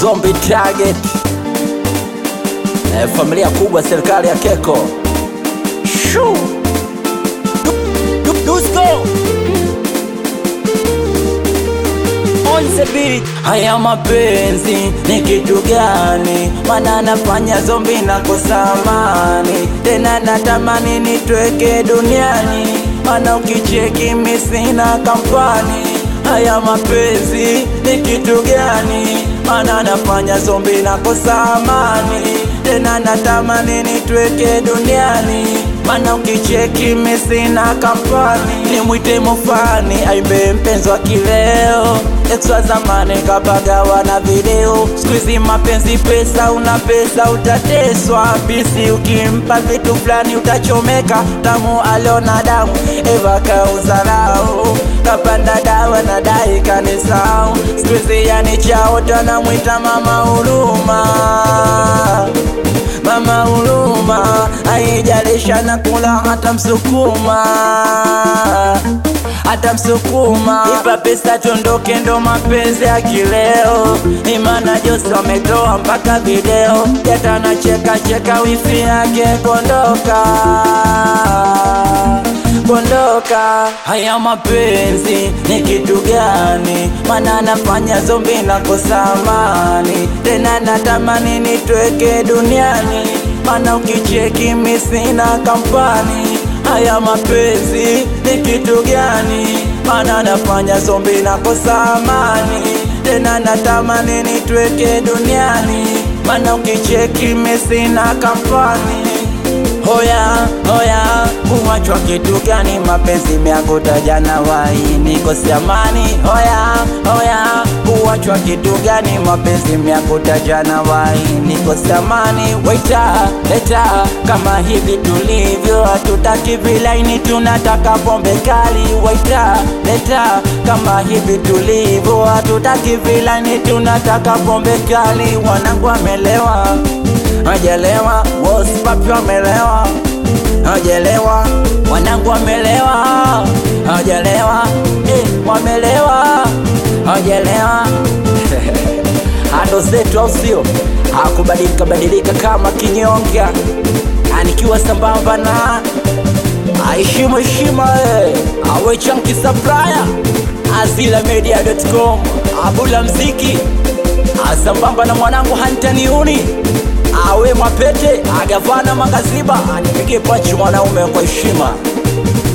Zombie Target eh, familia kubwa serikali ya Keko Shoo. Du- du- Dusko on the beat. Haya mapenzi ni kitu gani? Mana nafanya zombi na kusamani tena, natamani nitweke duniani, mana ukicheki mi sina kampani. Haya mapenzi ni kitu gani? Mana nafanya zombi na kusamani tena, natamani nitweke duniani mana ukicheki mi sina kampani, nimwite mufani aimbe mpenzi wa kileo ex wa zamani kapagawa na video, siku hizi mapenzi pesa, una pesa utateswa, bisi ukimpa vitu fulani utachomeka, tamu aliona damu, Eva kauzarau kapanda dawa na dai kanisau, siku hizi yani chaota namwita mama huruma mama huruma, haijalisha na kula hata msukuma hata msukuma, ipa pesa tondoke, ndo mapenzi ya kileo. Imana Jose wametoa mpaka video, jata na cheka cheka, wifi yake kondoka kondoka. Haya mapenzi ni kitu gani? Mana nafanya zombi na kosamani tena, natamani nitweke duniani, mana ukicheki mi sina kampani. Haya mapenzi ni kitu gani? Mana nafanya zombi na kosamani tena, natamani nitweke duniani, mana ukicheki mi sina kampani. Hoya hoya, kuwachwa kitu gani? Mapenzi miangu tajana wai nikosi amani. Hoya hoya, kuwachwa kitu gani? Mapenzi miangu tajana wai nikosi amani. Waita leta kama hivi tulivyo, hatutaki vilaini, tunataka pombe kali. Waita leta kama hivi tulivyo, hatutaki vilaini, tunataka pombe kali. Wanangu wamelewa hajalewa, wosipapi wamelewa, hajalewa, wanangu wamelewa, hajalewa, eh, wamelewa, hajalewa hando zetu, au sio? Hakubadilika badilika kama kinyonga, anikiwa sambamba na aheshimu heshima, eh, awe chanki supplier azilamedia.com abula mziki asambamba na mwanangu hantaniuni awe mwapete agavana magaziba anipige pachi mwanaume kwa heshima